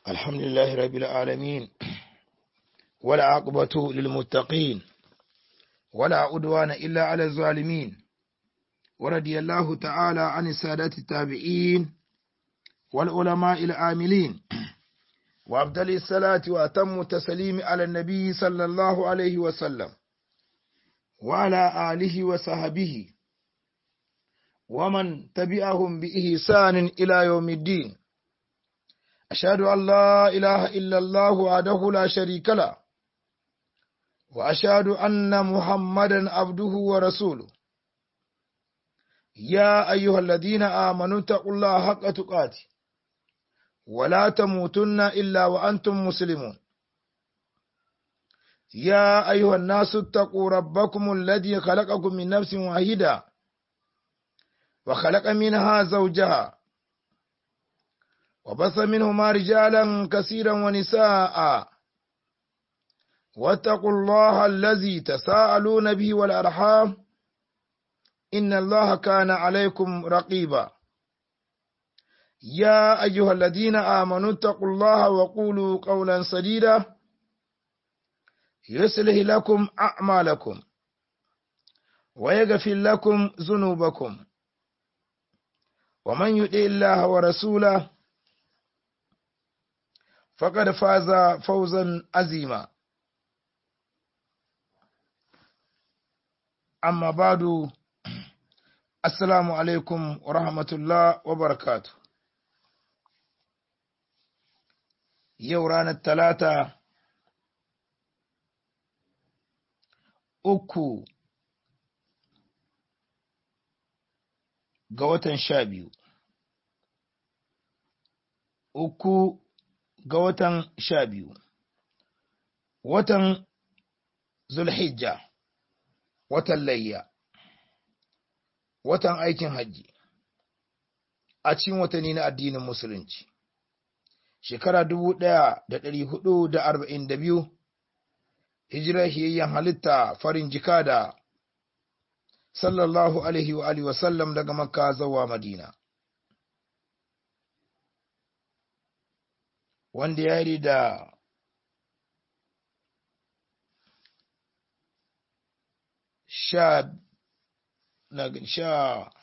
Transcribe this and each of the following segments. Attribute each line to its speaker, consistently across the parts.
Speaker 1: الحمد لله رب العالمين ولا عقبة للمتقين ولا عدوان إلا على الظالمين ورضي الله تعالى عن السادة التابعين والعلماء العاملين وأفضل الصلاة وأتم التسليم على النبي صلى الله عليه وسلم وعلى آله وصحبه ومن تبعهم بإحسان إلى يوم الدين أشهد أن لا إله إلا الله وحده لا شريك له وأشهد أن محمدا عبده ورسوله يا أيها الذين آمنوا اتقوا الله حق تقاته ولا تموتن إلا وأنتم مسلمون يا أيها الناس اتقوا ربكم الذي خلقكم من نفس واحدة وخلق منها زوجها وبث منهما رجالا كثيرا ونساء واتقوا الله الذي تساءلون به والأرحام إن الله كان عليكم رقيبا يا أيها الذين آمنوا اتقوا الله وقولوا قولا سديدا يصلح لكم أعمالكم ويغفر لكم ذنوبكم ومن يطع الله ورسوله فقد فاز فوزا عظيما أما بعد السلام عليكم ورحمة الله وبركاته yau ranar talata uku ga watan sha biyu uku ga watan sha biyu watan zulhijja watan layya watan aikin hajji a cikin watanni na addinin musulunci shekara dubu ɗaya da ɗari hudu da arba'in da biyu hijirar hiyayyen halitta farin jika da sallallahu alaihi wa alihi wasallam daga makka zawa madina wanda ya yi da sha na sha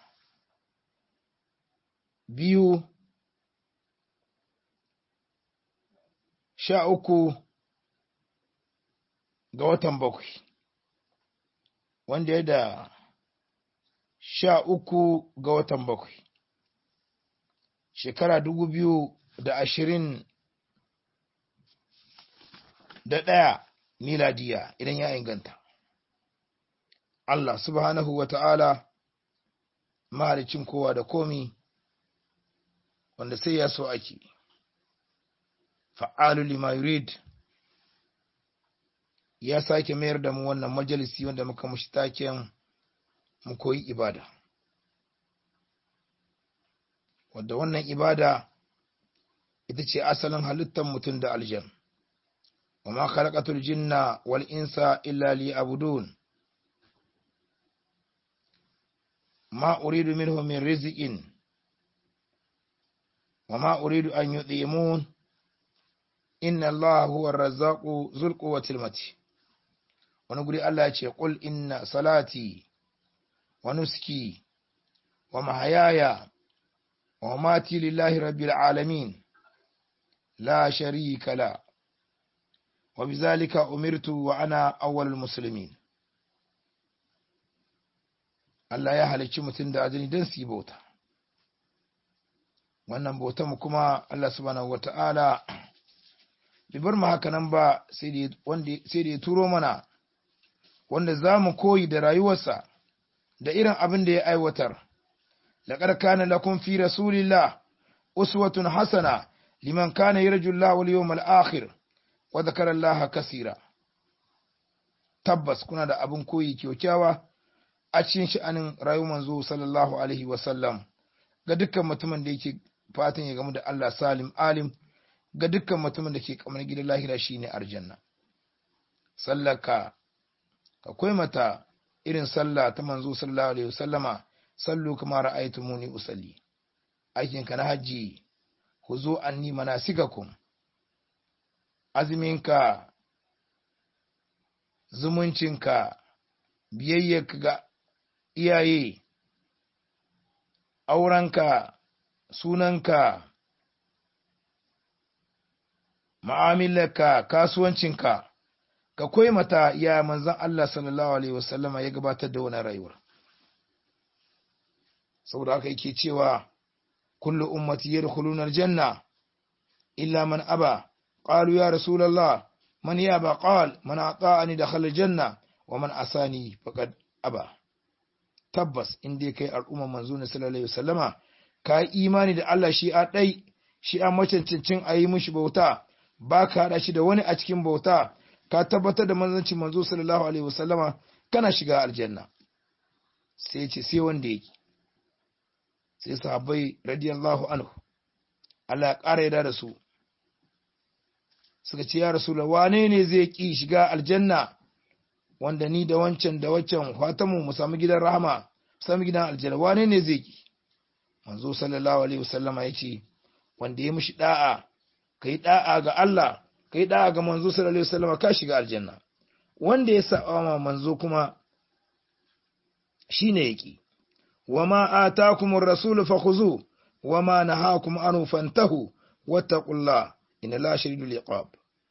Speaker 1: biyu sha uku ga watan bakwai wanda ya da sha uku ga watan bakwai shekara dubu biyu da ashirin da ɗaya miladiya idan ya inganta Allah subhanahu wa ta'ala mahalicin kowa da komi wanda sai ya so ake fa'alu lima yurid ya sake mayar da mu wannan majalisi wanda muka mushi taken mu koyi ibada wadda wannan ibada ita ce asalin halittar mutum da aljan wa ma khalaqatul jinna wal insa illa liya'budun ma uridu minhum min rizqin wa ma uridu an yud'imun inna Allah huwa razzaqu zul quwwatil mati wani guri Allah ya ce qul inna salati wa nuski wa mahayaya wa mamati lillahi rabbil alamin la sharika la wa bizalika umirtu wa ana awwalul muslimin Allah ya halicci mutum da ajini don su yi bauta wannan bautan kuma Allah subhanahu wata'ala bai bar mu haka nan ba sai da ya turo mana wanda za mu koyi da rayuwarsa da irin abin da ya aiwatar laƙar kana lakum fi rasulillah uswatun hasana liman kana yarju Allah wal yawmal akhir wa dhakara Allah kasira tabbas kuna da abin koyi kyaukyawa a cikin sha'anin rayuwar manzo sallallahu alaihi wa sallam ga dukkan mutumin da yake fatan ya gamu da Allah salim alim ga dukkan mutumin da ke kamar gidan lahira shine aljanna sallaka akwai mata irin sallah ta manzo sallallahu alaihi wasallama sallu kama ra'aytumuni usalli aikin ka na haji ku zo anni manasikakum azuminka zumuncinka biyayyarka ga iyaye aurenka sunanka ma'amilarka kasuwancinka ka koyi mata ya manzan Allah sallallahu alaihi wasallama ya gabatar da wani rayuwar saboda haka yake cewa kullu ummati yadkhuluna aljanna illa man aba qalu ya rasulullah man yaba qal man ata'ani dakhala aljanna wa man asani faqad aba tabbas in dai kai al'umma manzo ne sallallahu alaihi wasallama ka yi imani da Allah shi a dai shi a macancancin a yi mishi bauta ba ka haɗa shi da wani a cikin bauta ka tabbatar da manzancin manzo sallallahu alaihi wasallama kana shiga aljanna sai ce sai wanda yake sai sahabbai radiyallahu anhu Allah ya ƙara yarda da su suka ce ya rasul wane ne zai ki shiga aljanna wanda ni da wancan da waccan fatamu mu samu gidan rahama mu samu gidan aljanna wane ne zai ki manzo sallallahu alaihi wasallama yace wanda ya mishi da'a kai da'a ga Allah kai da'a ga manzo sallallahu alaihi wasallama ka shiga aljanna wanda ya saba ma manzo kuma shine yaki wama atakumur rasulu fakhuzu wama nahakum anhu fantahu wattaqullah inna la shadidul iqab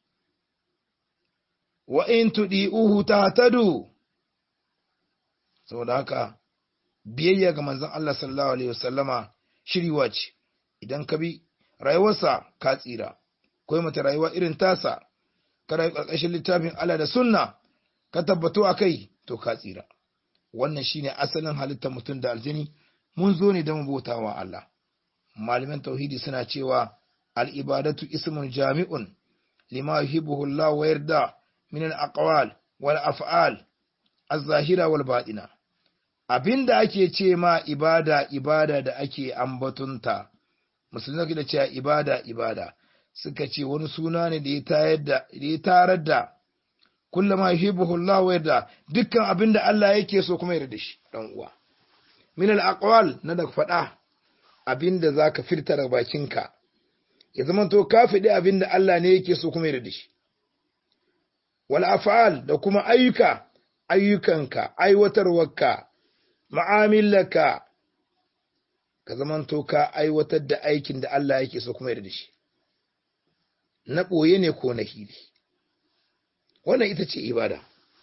Speaker 1: wa in tudi'uhu tahtadu saboda haka biyayya ga manzon Allah sallallahu alaihi wasallama shiriwa ce idan ka bi rayuwarsa ka tsira koyi mata rayuwa irin tasa ka rayu ƙarƙashin littafin Allah da sunna ka tabbato a kai to ka tsira wannan shine asalin halittar mutum da aljini mun zo ne don bautawa Allah malaman tauhidi suna cewa al-ibadatu ismun jami'un lima yuhibbuhu Allah wa yarda min al-aqwal wal af'al az-zahira wal batina abinda ake ce ma ibada ibada da ake ambatunta musulmi da cewa ibada ibada suka ce wani suna ne da ya tayar da ya tarar da kullama yuhibbuhu Allah wa yarda dukkan abinda Allah yake so kuma yarda shi dan uwa min al-aqwal na da fada abinda zaka firta daga bakinka ya zama to ka fidi abinda Allah ne yake so kuma yarda shi wal af'al da kuma ayyuka ayyukanka aiwatarwarka ma'amilaka ka zamanto ka aiwatar da aikin da Allah yake so kuma yarda da shi na ɓoye ne ko na hili wannan ita ce ibada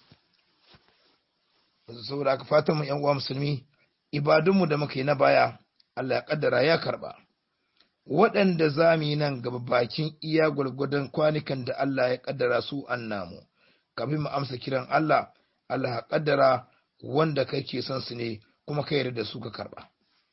Speaker 1: saboda aka fatan mu yan uwa musulmi ibadunmu da muka yi na baya Allah ya kaddara ya karba waɗanda za mu yi nan gaba bakin iya gwargwadon kwanukan da Allah ya kaddara su an namu kafin mu amsa kiran Allah Allah ya kaddara wanda kake son su ne kuma ka yarda da su ka karba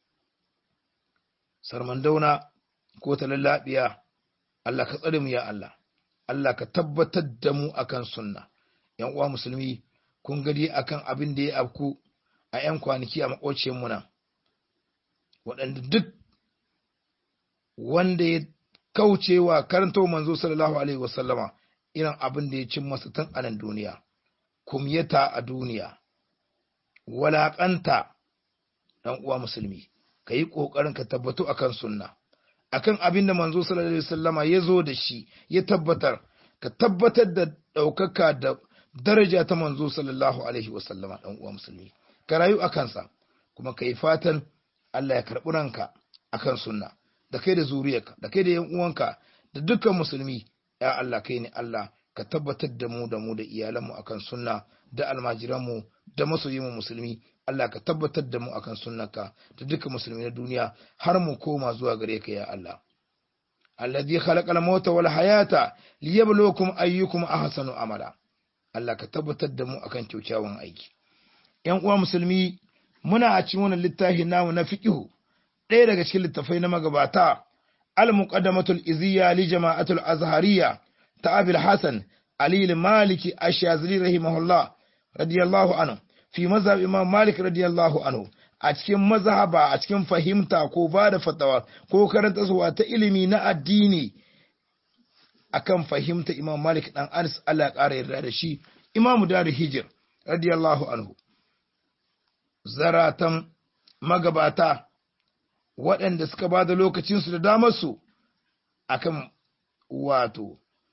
Speaker 1: sarmandauna ko ta lallabiya Allah ka tsare mu ya Allah Allah ka tabbatar da mu akan sunna yan uwa musulmi kun gadi akan abin da ya afku a yan kwanaki a makociyar mu nan waɗanda duk wanda ya kaucewa karanto manzo sallallahu alaihi wasallama irin abin da ya cin masa tun a nan duniya kumyata a duniya walaƙanta ɗan uwa musulmi ka yi ƙoƙarin ka tabbatu akan sunna akan abin da manzo sallallahu alaihi wasallama ya zo da shi ya tabbatar ka tabbatar da ɗaukaka da daraja ta manzo sallallahu alaihi wasallama ɗan uwa musulmi ka rayu a kansa kuma ka yi fatan Allah ya karɓi ranka akan sunna da kai da zuriyarka da kai da yan uwanka da dukkan musulmi ya Allah kai ne Allah ka tabbatar da mu da mu da iyalanmu akan sunna da almajiranmu da masoyinmu musulmi Allah ka tabbatar da mu akan sunnaka da dukkan musulmi na duniya har mu koma zuwa gare ka ya Allah alladhi khalaqal mauta wal hayata liyabluwakum ayyukum ahsanu amala Allah ka tabbatar da mu akan kyakkyawan aiki yan uwa musulmi muna a cikin wannan littafi namu na fiqhu ɗaya daga cikin littafai na magabata al-muqaddamatul iziyya li jama'atul azhariyya ta abil hasan ali al-maliki ash-shazili rahimahullah radiyallahu anhu fi mazhab imam malik radiyallahu anhu a cikin mazhaba a cikin fahimta ko ba da fatawa ko karanta zuwa ta ilimi na addini akan fahimta imam malik dan anas Allah ya ƙara yarda da shi imam dar hijr radiyallahu anhu zaratan magabata waɗanda suka ba da lokacinsu da damarsu akan wato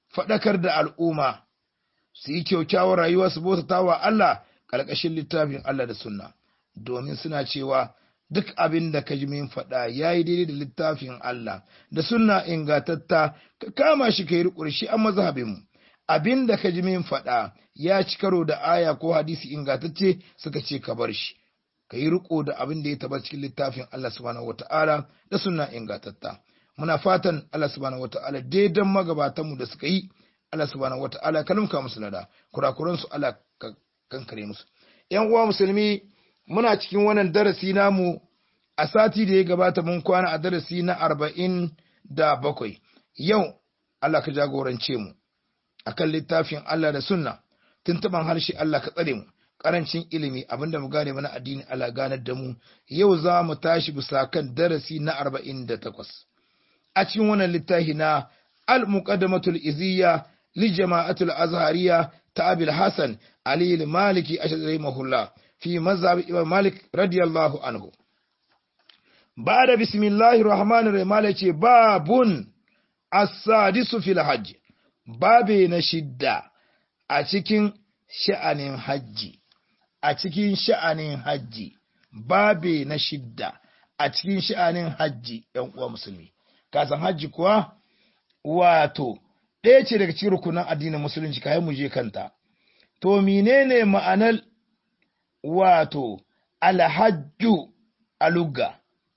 Speaker 1: faɗakar da al'umma su yi kyaukyawar rayuwa su bautata wa Allah ƙarƙashin littafin Allah da sunna domin suna cewa duk abin da ka ji min faɗa ya yi daidai da littafin Allah da sunna ingatatta ka kama shi ka yi riƙur shi an mazhabinmu abin da ka ji min faɗa ya ci karo da aya ko hadisi ingatacce suka ce ka bar shi ka yi riƙo da abin da ya taɓa cikin littafin Allah subhanahu wata'ala da sunna ingatatta muna fatan Allah subhanahu wata'ala daidan magabatanmu da suka yi Allah subhanahu wata'ala ka lumka musu lada kurakuran su Allah ka kankare musu yan uwa musulmi muna cikin wannan darasi namu a sati da ya gabata mun kwana a darasi na arba'in da bakwai yau Allah ka jagorance mu akan littafin Allah da sunna tuntuban harshe Allah ka tsare mu karancin ilimi abinda mu gane mana addini Allah ganar da mu yau za mu tashi bisa kan darasi na arba'in da takwas a cikin wannan littafi na al-muqaddamatul iziyya li jama'atul azhariya ta abil hasan ali al-maliki ashari mahullah fi mazhab imam malik radiyallahu anhu ba'da bismillahir rahmanir rahim ce babun as-sadisu fil hajj babe na shidda a cikin sha'anin hajji a cikin sha'anin hajji babe na shidda a cikin sha'anin hajji ‘yan uwa musulmi kasan hajji kuwa wato ɗaya ce daga cikin rukunan addinin musulunci kayan mu je kanta to menene ma'anar wato alhajju aluga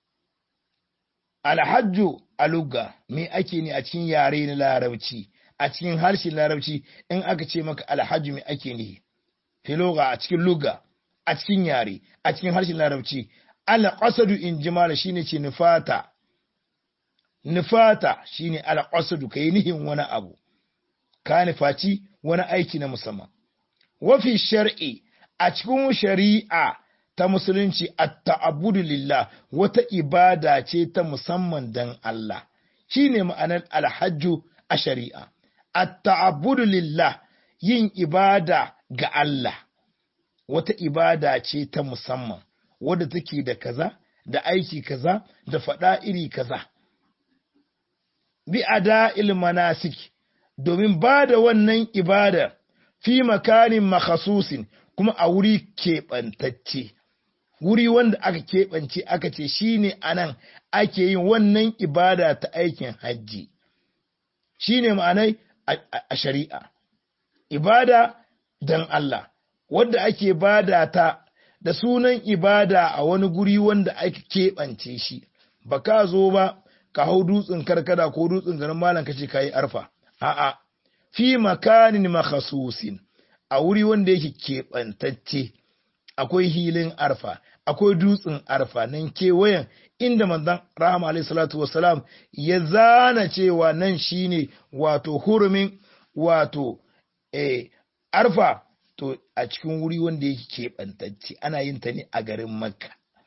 Speaker 1: alhajju aluga me ake ne a cikin yare na larabci a cikin harshen larabci in aka ce maka alhajju me ake ne filoga a cikin luga a cikin yare a cikin harshen larabci alqasadu in jimala shine ce nufata nufata shine alqasadu kai nihin wani abu ka nufaci wani aiki na musamman wafi shar'i a cikin shari'a ta musulunci at-ta'abbudu lillah wata ibada ce ta musamman dan Allah shine ma'anar alhajju a shari'a at-ta'abbudu lillah yin ibada ga Allah wata ibada ce ta musamman wadda take da kaza da aiki kaza da faɗa iri kaza bi ada'il manasik domin ba da wannan ibada fi makanin makhasusin kuma a wuri keɓantacce wuri wanda aka keɓance aka ce shine anan ake yin wannan ibada ta aikin hajji shine ma'anai a shari'a ibada dan Allah wadda ake bada ta da sunan ibada a wani guri wanda ake keɓance shi ba ka zo ba ka hau dutsen karkada ko dutsen garin malam kace kayi arfa a'a fi makanin makhasusin a wuri wanda yake keɓantacce akwai hilin arfa akwai dutsen arfa nan kewayen inda manzon rahama alaihi salatu wassalam ya zana cewa nan shine wato hurumin wato eh arfa to a cikin wuri wanda yake keɓantacce ana yin ta ne a garin makka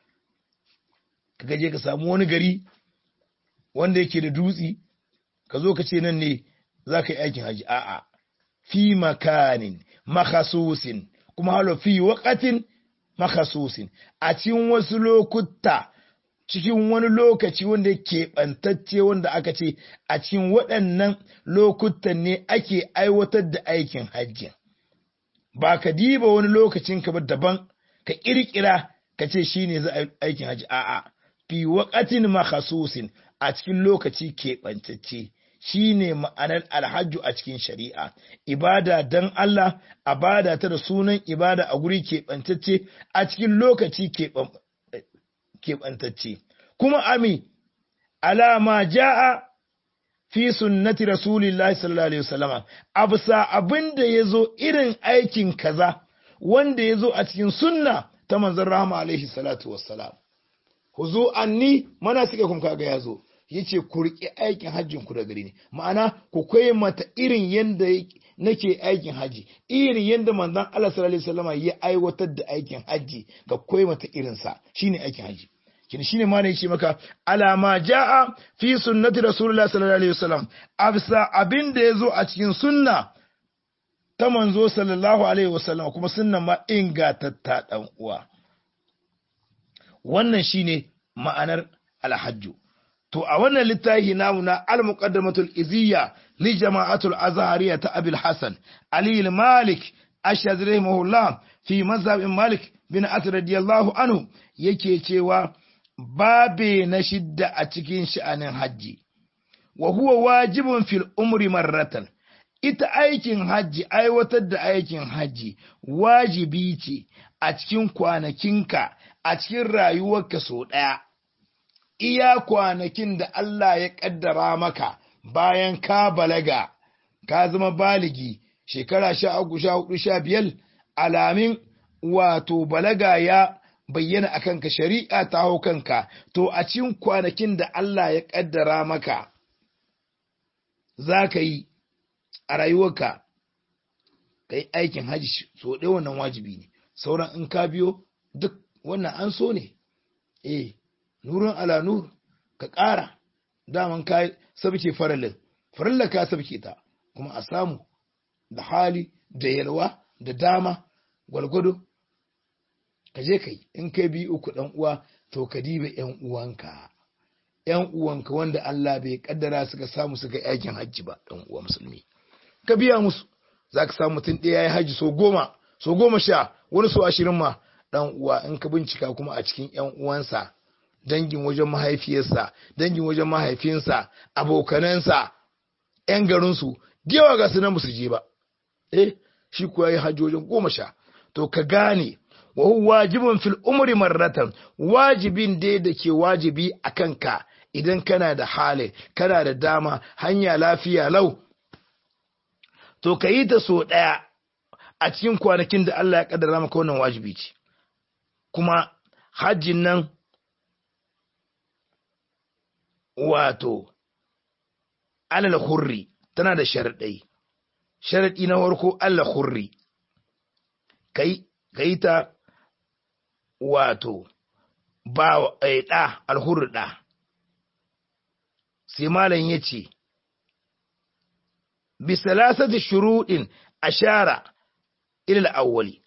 Speaker 1: ka je ka samu wani gari wanda yake da dutsi ka zo ka ce nan ne za ka yi aikin haji a'a fi makanin makhasusin kuma halo fi waqatin makhasusin a cikin wasu lokuta cikin wani lokaci wanda yake bantacce wanda aka ce a cikin waɗannan lokutan ne ake aiwatar da aikin hajji ba ka diba wani lokacin ka ba daban ka kirkira ka ce shine za a aikin hajji a'a fi waqatin makhasusin a cikin lokaci keɓantacce shi ne ma'anar alhajju a cikin shari'a ibada don Allah a bada ta da sunan ibada a guri keɓantacce a cikin lokaci keɓantacce kuma ami alama ja'a fi sunnati rasulillahi sallallahu alaihi wasallama a bisa abin da ya zo irin aikin kaza wanda ya zo a cikin sunna ta manzon rahama alaihi salatu wassalam huzu anni mana suke kuma kaga ya zo yace ku riƙe aikin hajjin ku da gari ne ma'ana ku koyi mata irin yanda nake aikin haji irin yanda manzon Allah sallallahu alaihi wasallam ya aiwatar da aikin haji ga koyi mata irin sa shine aikin haji kin shine ma ne yace maka alama jaa fi sunnati rasulullahi sallallahu alaihi wasallam absa abin da yazo a cikin sunna ta manzo sallallahu alaihi wasallam kuma sunnan ma ingatatta dan uwa wannan shine ma'anar alhajju to a wannan littafi namu na al-muqaddamatul iziyya li jama'atul azhariya ta abil hasan ali al-malik ashhad rahimahullah fi mazhab malik bin asr radiyallahu anhu yake cewa babe na shidda a cikin sha'anin hajji wa huwa wajibun fil umri marratan ita aikin hajji aiwatar da aikin hajji wajibi ce a cikin kwanakinka a cikin rayuwarka sau ɗaya iya kwanakin da Allah ya ƙaddara maka bayan ka balaga ka zama baligi shekara sha uku sha hudu sha biyar alamin wato balaga ya bayyana a kanka shari'a ta hau kanka to a cikin kwanakin da Allah ya ƙaddara maka za ka yi a rayuwarka ka yi aikin hajji so ɗaya wannan wajibi ne sauran in ka biyo duk wannan an so ne eh nurun ala nur ka ƙara daman ka sabke farallin farallar ka sabke ta kuma a samu da hali da yalwa da dama gwalgwado ka je kai in kai bi uku dan uwa to ka diba yan uwanka yan uwanka wanda Allah bai kaddara suka samu suka aikin hajji ba dan uwa musulmi ka biya musu zaka samu mutum ɗaya yayi hajji so goma so goma sha wani so ashirin ma dan uwa in ka bincika kuma a cikin yan uwansa dangin wajen mahaifiyarsa dangin wajen mahaifinsa abokanansa yan garinsu yawa ga su nan ba su je ba eh shi kuwa yi hajji wajen goma sha to ka gane wa huwa wajibun fil umri marratan wajibin dai da ke wajibi a kanka idan kana da hali kana da dama hanya lafiya lau to ka yi ta so ɗaya a cikin kwanakin da Allah ya kaddara maka wannan wajibi ce kuma hajjin nan wato alal hurri tana da sharaɗai sharaɗi na farko Allah hurri kai ta wato ba ɗa alhurri ɗa sai malam ya ce bisalasati shuruɗin ashara ilal awwali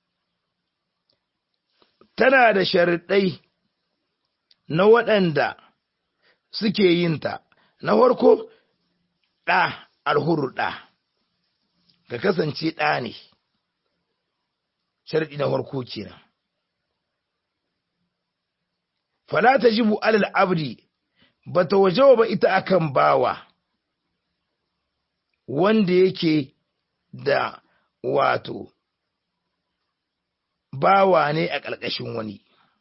Speaker 1: tana da sharaɗai na waɗanda suke yin ta na farko ɗa alhurru ɗa ka kasance ɗa ne sharaɗi na farko kenan fala ta jibu alal abdi ba ta wajewa ba ita akan bawa wanda yake da wato bawa ne a ƙarƙashin wani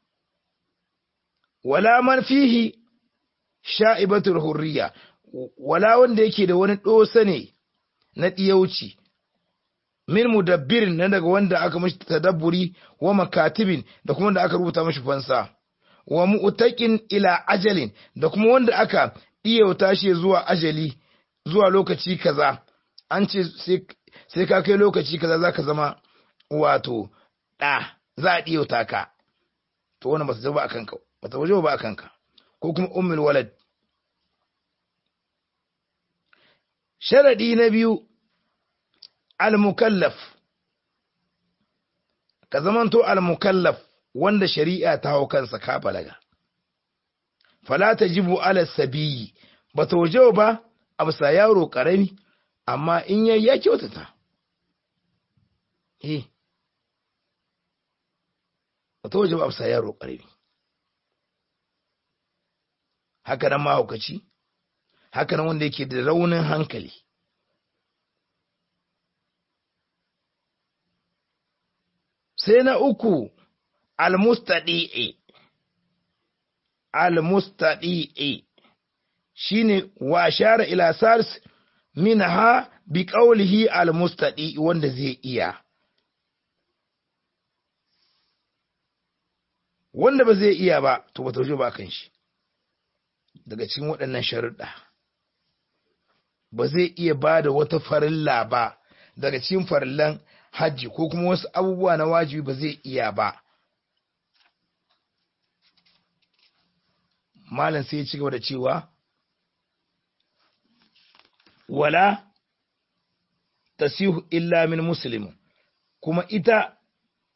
Speaker 1: wala man fihi sha'ibatul hurriya wala wanda yake da wani ɗosa ne na ɗiyauci min mudabbirin na daga wanda aka mashi tadabburi wa makatibin da kuma wanda aka rubuta mashi fansa wa mu'taqin ila ajalin da kuma wanda aka ɗiyauta shi zuwa ajali zuwa lokaci kaza an ce sai ka kai lokaci kaza zaka zama wato ɗa za a ɗiyauta ka to wannan ba su zaba a kanka ba ta waje ba a kanka ko kuma ummul walad sharadi na biyu al-mukallaf ka zamanto al-mukallaf wanda shari'a ta hau kansa ka balaga fala tajibu ala sabiyi ba ta waje ba a bisa yaro karami amma in yayi ya kyautata eh ba ta waje ba a bisa yaro karami haka nan mahaukaci haka nan wanda yake da raunin hankali sai na uku almustadi'i almustadi'i shine wa shara ila sars minha bi qawlihi almustadi'i wanda zai iya wanda ba zai iya ba to ba ta ba kan shi daga cikin waɗannan sharuɗa ba zai iya ba da wata farilla ba daga cikin farillan hajji ko kuma wasu abubuwa na wajibi ba zai iya ba malam sai ya ci gaba da cewa wala tasihu illa min muslim kuma ita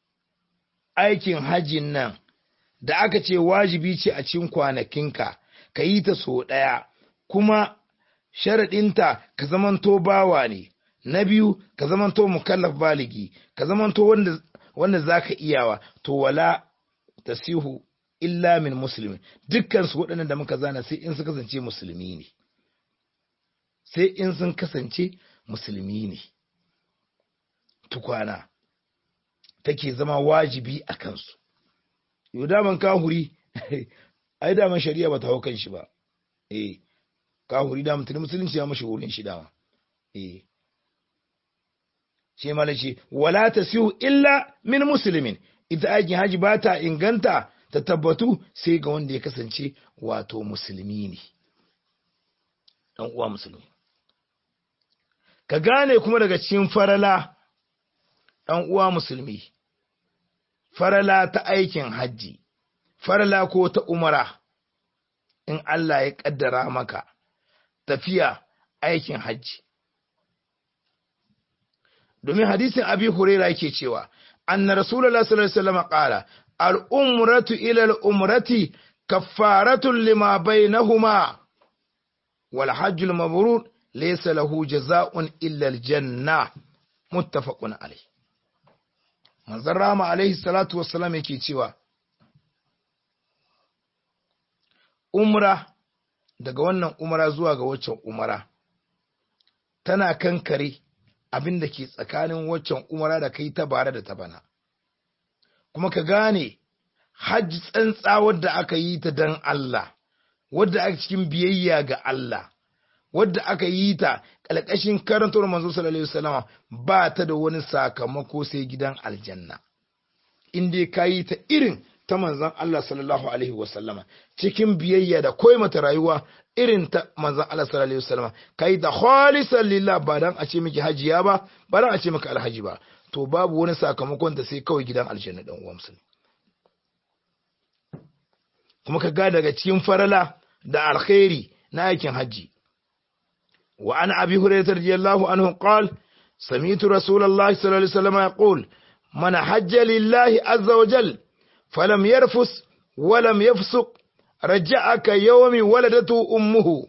Speaker 1: aikin hajjin nan da aka ce wajibi ce a cikin kwanakinka ka yi ta so ɗaya kuma sharaɗinta ka zamanto bawa ne na biyu ka zamanto mukallaf baligi ka zamanto wanda wanda zaka iyawa to wala tasihu illa min muslimin dukkan su waɗannan da muka zana sai in su kasance musulmi ne sai in sun kasance musulmi ne tukwana take zama wajibi a kansu yau daman kahuri ai daman shari'a ba ta hau kan shi ba eh kahuri da mutum musulunci ya mashi wurin shi dama eh shi mala ce wala tasihu illa min muslimin ita aikin haji ba ta inganta ta tabbatu sai ga wanda ya kasance wato musulmi ne dan uwa musulmi ka gane kuma daga cikin farala dan uwa musulmi farala ta aikin hajji farala ko ta umara in Allah ya kaddara maka tafiya aikin hajji domin hadisin abi huraira yake cewa anna rasulullah sallallahu alaihi wasallam qala al umratu ila al umrati kaffaratun lima bainahuma wal hajj al mabrur laysa lahu jazaa'un illa al janna muttafaqun alayh manzon rama alaihi salatu wassalam yake cewa umra daga wannan umara zuwa ga waccan umara tana kankare abin da ke tsakanin waccan umara da kai ta bare da ta bana kuma ka gane hajji tsantsa wadda aka yi ta don Allah wadda aka cikin biyayya ga Allah wadda aka yi ta ƙalƙashin karantar manzo sallallahu alaihi wasallam ba ta da wani sakamako sai gidan aljanna in dai ka yi ta irin ta manzon Allah sallallahu alaihi wasallama cikin biyayya da koyi mata rayuwa irin ta manzon Allah sallallahu alaihi wasallama kai da khalisan lillah ba dan a ce miki hajiya ba ba dan a ce miki alhaji ba to babu wani sakamakon da sai kawai gidan aljanna dan uwa musulmi kuma ka ga daga cikin farala da alkhairi na aikin haji wa an abi hurairah radiyallahu anhu qala سمعت رسول الله صلى الله عليه وسلم يقول من حج لله عز وجل فلم يرفس ولم يفسق رجعك يوم ولدته أمه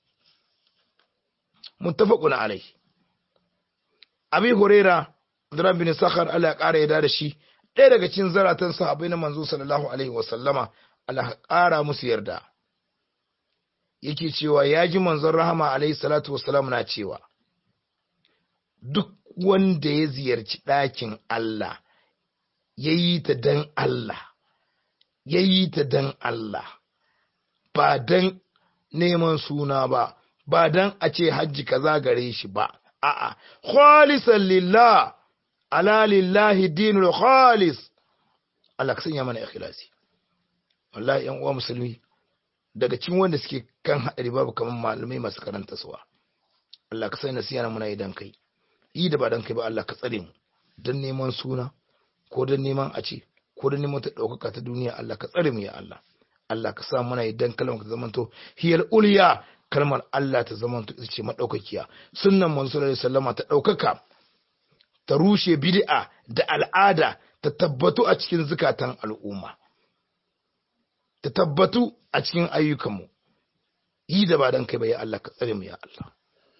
Speaker 1: متفق عليه أبي هريرة Abdurrahman bin Sakhar Allah ya ƙara yarda da shi ɗaya daga cikin zaratan sahabbai na manzo sallallahu alaihi wa sallama Allah ya ƙara musu yarda yake cewa ya ji manzon rahama alaihi salatu wassalam na cewa duk wanda ya ziyarci ɗakin Allah ya yi ta don Allah ya yi ta don Allah ba don neman suna ba ba don a ce hajji kaza gare shi ba a'a khalisan lillah ala lillahi dinul khalis Allah ka sanya mana ikhlasi wallahi yan uwa musulmi daga cikin wanda suke kan hadari babu kaman malamai masu karanta suwa Allah ka sanya nasiya muna idan kai yi da ba dan kai ba Allah ka tsare mu dan neman suna ko dan neman a ce ko dan neman ta daukaka ta duniya Allah ka tsare mu ya Allah Allah ka sa muna idan kalmar ta zamanto hiyal ulya kalmar Allah ta zamanto ita ce madaukakiya sunnan manzo sallallahu alaihi wasallama ta daukaka ta rushe bid'a da al'ada ta tabbatu a cikin zukatan al'umma ta tabbatu a cikin ayyukanmu yi da ba dan kai ba ya Allah ka tsare mu ya Allah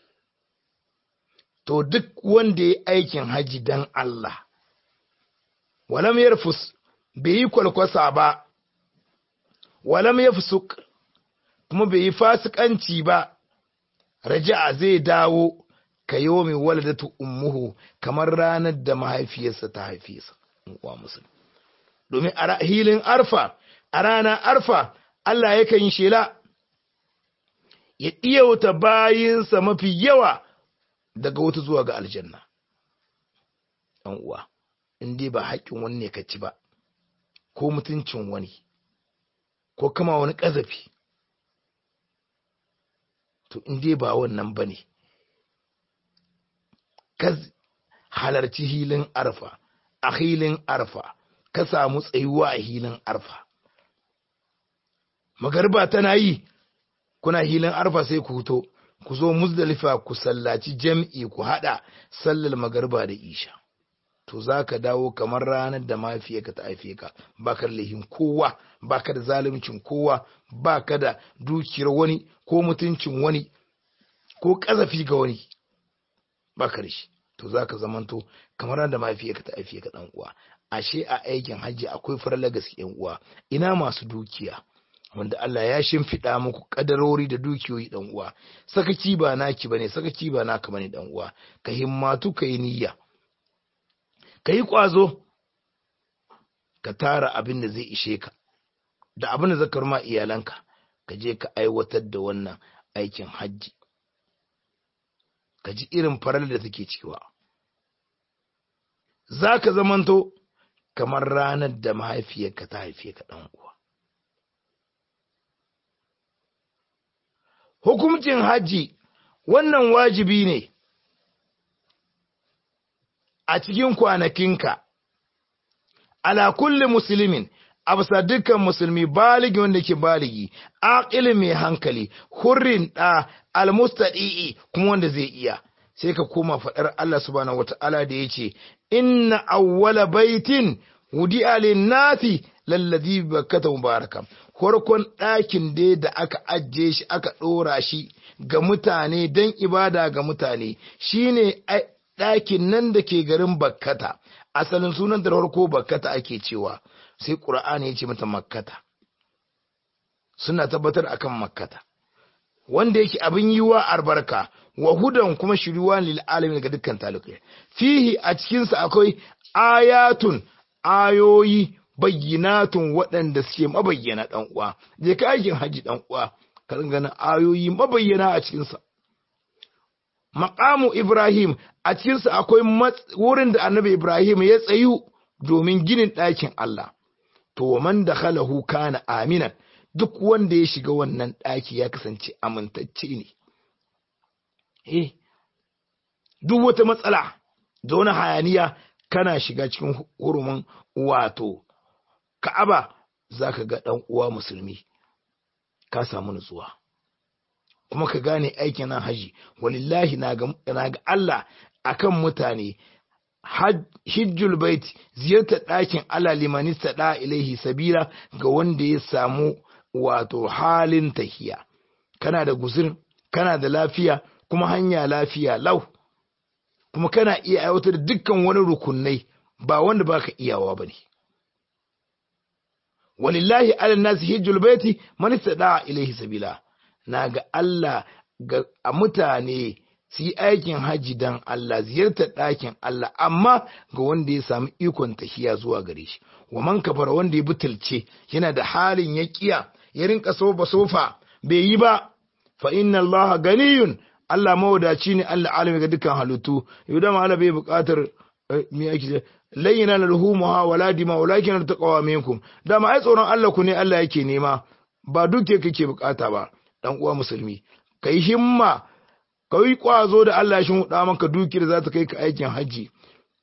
Speaker 1: to duk wanda ya aikin haji dan Allah walam yarfus bai yi kwalkwasa ba walam yafsuk kuma bai yi fasikanci ba raja'a zai dawo ka yomi waladatu ummuhu kamar ranar da mahaifiyarsa ta haife sa uwa musulmi domin a hilin arfa a rana arfa Allah yakan yi shela ya ɗiyauta bayinsa mafi yawa daga wata zuwa ga aljanna ɗan uwa in dai ba haƙƙin wani ne ka ci ba ko mutuncin wani ko kama wani ƙazafi to in dai ba wannan ba ne ka halarci hilin arfa a hilin arfa ka samu tsayuwa a hilin arfa magarba tana yi kuna hilin arfa sai ku fito ku zo muzdalifa ku sallaci jam'i ku hada sallar magarba da isha to za ka dawo kamar ranar da mafiyarka ta haife ka ba ka da laifin kowa ba ka da zaluncin kowa ba ka da dukiyar wani ko mutuncin wani ko ƙazafi ga wani ba ka da shi to za ka zamanto kamar ranar da mafiyarka ta haife ka ɗan uwa ashe a aikin hajji akwai farla gaske yan uwa ina masu dukiya wanda Allah ya shimfiɗa muku kadarori da dukiyoyi dan uwa sakaci ba naki bane sakaci ba naka bane dan uwa ka himmatu ka yi niyya ka yi ƙwazo ka tara abin da zai ishe ka da abin da zakar ma iyalanka ka je ka aiwatar da wannan aikin hajji ka ji irin farar da take cewa za ka zamanto kamar ranar da mahaifiyarka ta haife ka ɗan uwa hukumcin hajji wannan wajibi ne a cikin kwanakinka ala kulli musulmin a bisa dukkan musulmi baligi wanda ke baligi aqilin mai hankali hurrin da almustadi'i kuma wanda zai iya sai ka koma faɗar Allah subhanahu wata'ala da yace inna awwala baitin wudi'a lin-nasi lalladhi bakkata mubaraka farkon ɗakin dai da aka ajiye shi aka ɗora shi ga mutane don ibada ga mutane shine ɗakin nan da ke garin bakkata asalin sunan da farko bakkata ake cewa sai ƙura'ani ya ce mata makkata suna tabbatar akan makkata wanda yake abin yi wa albarka wa hudan kuma shiriwa lil alamin ga dukkan talibai fihi a cikinsa akwai ayatun ayoyi bayyinatun waɗanda suke mabayyana ɗan uwa je ka aikin haji ɗan uwa ka ganin ayoyi mabayyana a cikinsa maqamu ibrahim a cikinsa akwai wurin da annabi ibrahim ya tsayu domin ginin ɗakin Allah to man dakhalahu kana aminan duk wanda ya shiga wannan ɗaki ya kasance amintacce ne eh duk wata matsala da wani hayaniya kana shiga cikin hurumin wato Ka'aba za ka ga ɗan uwa musulmi ka samu nutsuwa kuma ka gane aikin nan haji walillahi na ga Allah akan mutane hijjul bait ziyartar ɗakin Allah limanista da ilaihi sabila ga wanda ya samu wato halin tahiya kana da guzur kana da lafiya kuma hanya lafiya lau kuma kana iya aiwatar da dukkan wani rukunai ba wanda baka iyawa bane walillahi ala nasi hijjul baiti man istada ilaihi sabila naga Allah ga a mutane su yi aikin haji dan Allah ziyartar ɗakin Allah amma ga wanda ya samu ikon tahiya zuwa gare shi wa man kafara wanda ya butulce yana da halin ya kiya ya rinka sofa sofa bai yi ba fa inna Allah ganiyun Allah mawadaci ne Allah alimi ga dukkan halittu yau da Allah bai buƙatar me yake layyana lalhumuha wala dima walakin taqwa minkum dama ai tsoron Allah ku ne Allah yake nema ba duke kake bukata ba dan uwa musulmi kai himma kai kwazo da Allah shi huda maka dukiyar za ta kai ka aikin haji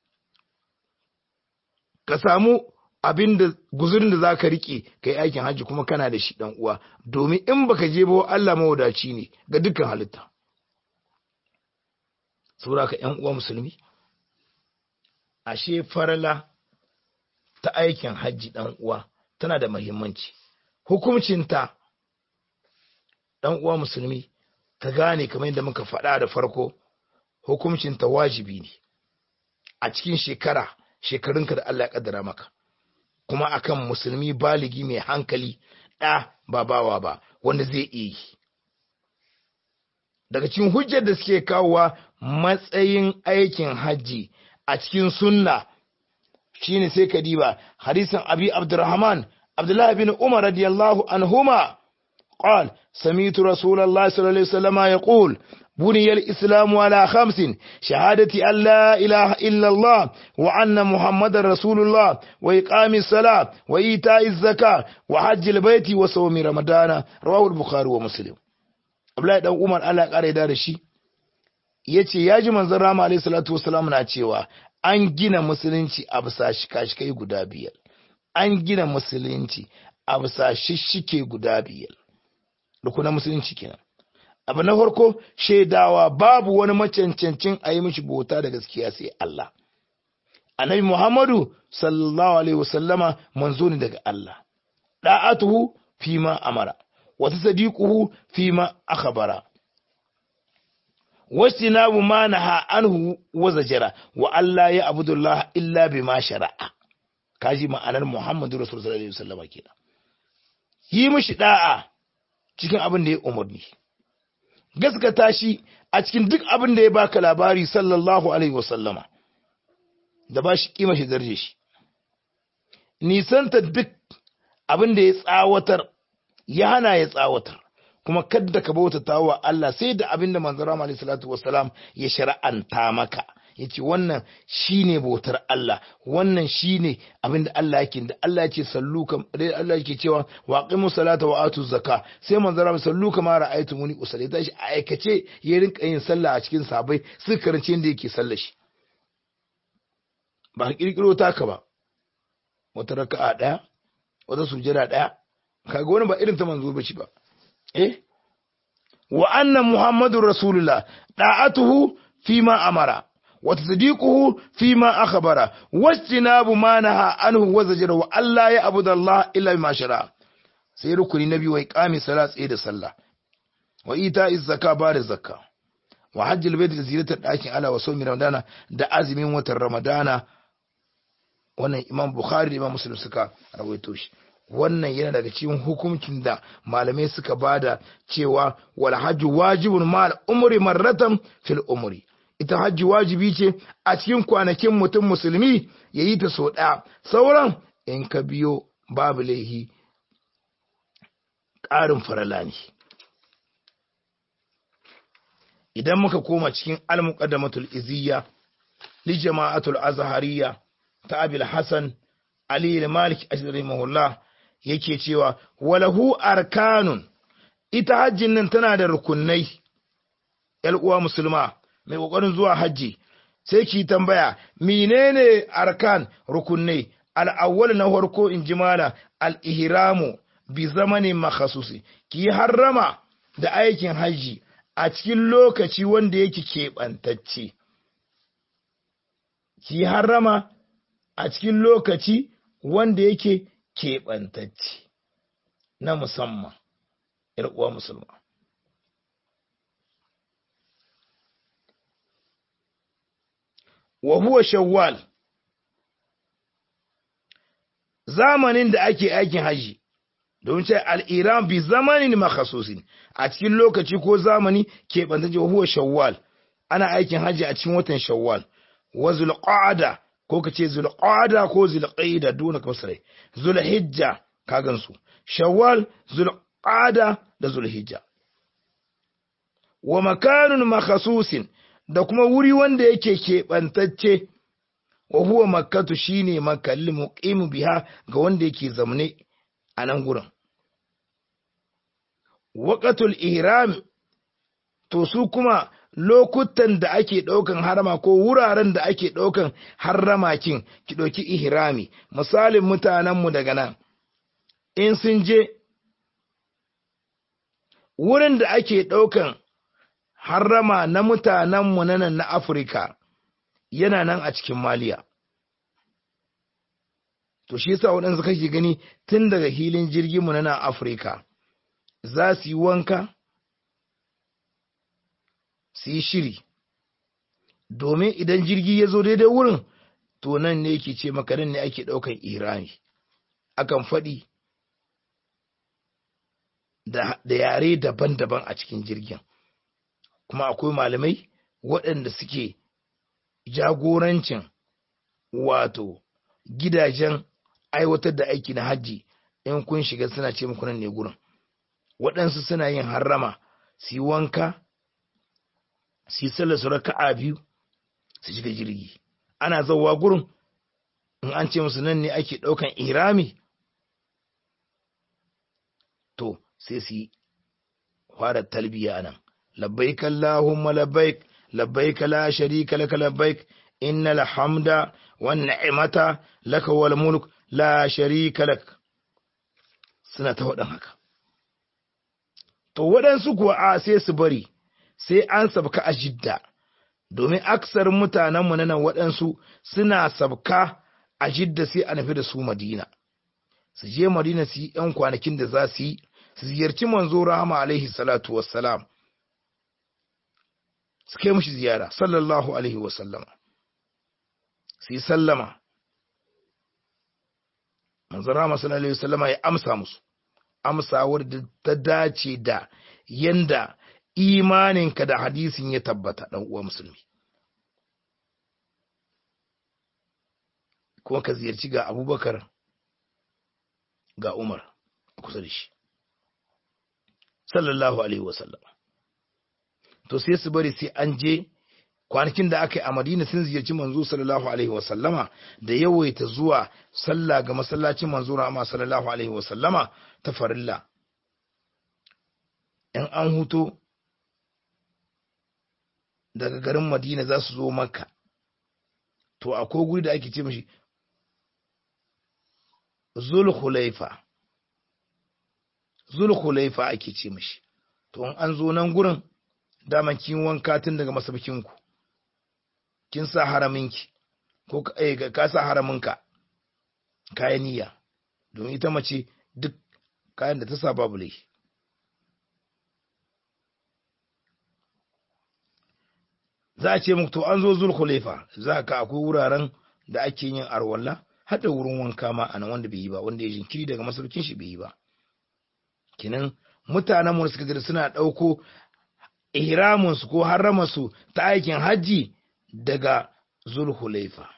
Speaker 1: ka samu abin da guzurin da zaka rike kai aikin haji kuma kana da shi dan uwa domin in baka je ba Allah mawadaci ne ga dukkan halitta saboda ka ƴan uwa musulmi ashe farala ta aikin hajji ɗan uwa tana da muhimmanci hukuncinta ɗan uwa musulmi ka gane kamar yadda muka faɗa da farko hukuncinta wajibi ne a cikin shekara shekarunka da Allah ya kaddara maka kuma akan musulmi baligi mai hankali ɗa ba bawa ba wanda zai iya yi daga cikin hujjar da suke kawowa matsayin aikin hajji a cikin sunna shine sai ka diba hadisin abi abdurrahman abdullahi bin umar radiyallahu anhuma قال سميت رسول الله صلى الله عليه وسلم يقول بني الإسلام على خمس شهادة أن لا إله إلا الله وأن محمد رسول الله وإقام الصلاة وإيتاء الزكاة وحج البيت وصوم رمضان رواه البخاري ومسلم Abdullahi dan Umar Allah ya kare da shi yace ya ji manzon Rama alaihi salatu wasalam na cewa an gina musulunci a bisa shikashikai guda biyar an gina musulunci a bisa shishike guda biyar rukunan musulunci kenan abu na farko shaidawa babu wani macancancin a yi mishi bauta da gaskiya sai Allah annabi Muhammadu sallallahu alaihi wasallama manzo ne daga Allah da'atuhu fima amara wa tasdiquhu fima akhbara wastinabu ma naha anhu wa zajara wa alla ya abudullah illa bima shara'a kaji ma'anar Muhammadu Rasul sallallahu alaihi wasallama kenan yi mishi da'a cikin abin da ya umarni gaskata shi a cikin duk abin da ya baka labari sallallahu alaihi wasallama da ba shi kima shi darje shi nisanta duk abin da ya tsawatar ya hana ya tsawatar kuma kadda ka bautata wa Allah sai da abin da manzara alaihi salatu wassalam ya shara'anta maka yace wannan shine bautar Allah wannan shine abin da Allah yake da Allah yake sallu kam Allah yake cewa waqimu salata wa atu zakka sai manzara sallu kama ra'aytumuni usalli tashi a aikace ya rinka yin sallah a cikin sabai su karance inda yake sallar shi ba kirkiro taka ba wata raka'a daya wata sujada daya kaga wani ba irin ta manzo bace ba eh wa anna muhammadur rasulullah da'atuhu fima amara wa tasdiquhu fima akhbara wastinabu ma naha anhu wa zajara wa alla ya abudallah illa bima shara sai rukuni nabi wa iqami salat tsaye da sallah wa ita zakka ba da zakka wa hajjil bait da ziyartar dakin ala wa sawmi ramadana da azumin watan ramadana wannan imam bukhari da imam muslim suka rawaito shi wannan yana daga cikin hukuncin da malamai suka bada cewa wal hajji wajibun mal umri marratan fil umri ita hajji wajibi ce a cikin kwanakin mutum musulmi yayi ta so daya sauran in ka biyo babu laihi ƙarin farala ne idan muka koma cikin al-muqaddamatul iziyya li jama'atul azhariyya ta abil hasan ali malik rahimahullah yake cewa walahu arkanun ita hajjin nan tana da rukunai yal uwa musulma mai kokarin zuwa hajji sai ki tambaya menene arkan rukunai al-awwal na farko in jimala al-ihramu bi zamanin makhasusi ki harrama da aikin hajji a cikin lokaci wanda yake keɓantacce ki harrama a cikin lokaci wanda yake keɓantacce na musamman uwa musulma. wa huwa shawwal zamanin da ake aikin haji don ce al'iran bi zamanin makhasusin a cikin lokaci ko zamani keɓantacce wa huwa shawwal ana aikin haji a cikin watan shawwal wa zulqa'ada ko ka ce zulqa'ada ko zulqaida duna kausare zulhijja ka gansu shawwal zulqa'ada da zulhijja wa makanun makhasusin da kuma wuri wanda yake keɓantacce wa huwa makkatu shine makallin muqimu biha ga wanda yake zamne a nan gurin waqatul ihram to su kuma lokutan da ake ɗaukan harama ko wuraren da ake ɗaukan haramakin ki ɗauki ihrami misalin mutanenmu daga nan in sun je wurin da ake ɗaukan harama na mutanenmu na nan na afirka yana nan a cikin maliya to shi yasa waɗansu kake gani tun daga hilin jirginmu na nan afirka za su yi wanka su yi shiri domin idan jirgi ya zo daidai wurin to nan ne yake ce maka nan ne ake ɗaukan irani akan faɗi da yare daban-daban a cikin jirgin kuma akwai malamai waɗanda suke jagorancin wato gidajen aiwatar da aiki na hajji in kun shiga suna ce muku nan ne gurin waɗansu suna yin harrama su yi wanka su yi sallar su raka'a biyu su shiga jirgi ana zauwa gurin in an ce musu nan ne ake ɗaukan irami to sai su yi fara talbiya nan labbaik allahumma labbaik labbaik la sharika laka labbaik innal hamda wan ni'mata laka wal mulk la sharika lak suna ta wadan haka to waɗansu kuwa a sai su bari sai an sabka a jidda domin aksarin mutanenmu na nan waɗansu suna sabka a jidda sai a nufi da su madina su je madina su yi ‘yan kwanakin da za su yi su ziyarci manzo rahama alaihi salatu wassalam su kai mushi ziyara sallallahu alaihi wasallama su yi sallama manzo rahama sallallahu alaihi wasallama ya amsa musu amsawar da ta dace da yanda imaninka da hadisin ya tabbata dan uwa musulmi kuma ka ziyarci ga abubakar ga umar kusa da shi sallallahu alaihi wasallam to sai su bari sai an je kwanakin da aka yi a madina sun ziyarci manzo sallallahu alaihi wasallama da yawaita zuwa sallah ga masallacin manzo rahama sallallahu alaihi wasallama ta farilla in an huto daga garin madina za su zo makka to akwai guri da ake ce mashi zulhulaifa zulhulaifa ake ce mashi to in an zo nan gurin daman kin wanka tun daga masabkinku kin sa haraminki ko ka sa haraminka kayan niyya domin ita mace duk kayan da ta sa babu laifi za a ce muku to an zo zulhulefa za ka akwai wuraren da ake yin arwalla hada wurin wanka ma a nan wanda bai yi ba wanda ya jinkiri daga masaukin shi bai yi ba kinan mutanen mu suka gida suna ɗauko ihramin su ko harrama su ta aikin hajji daga zulhulaifa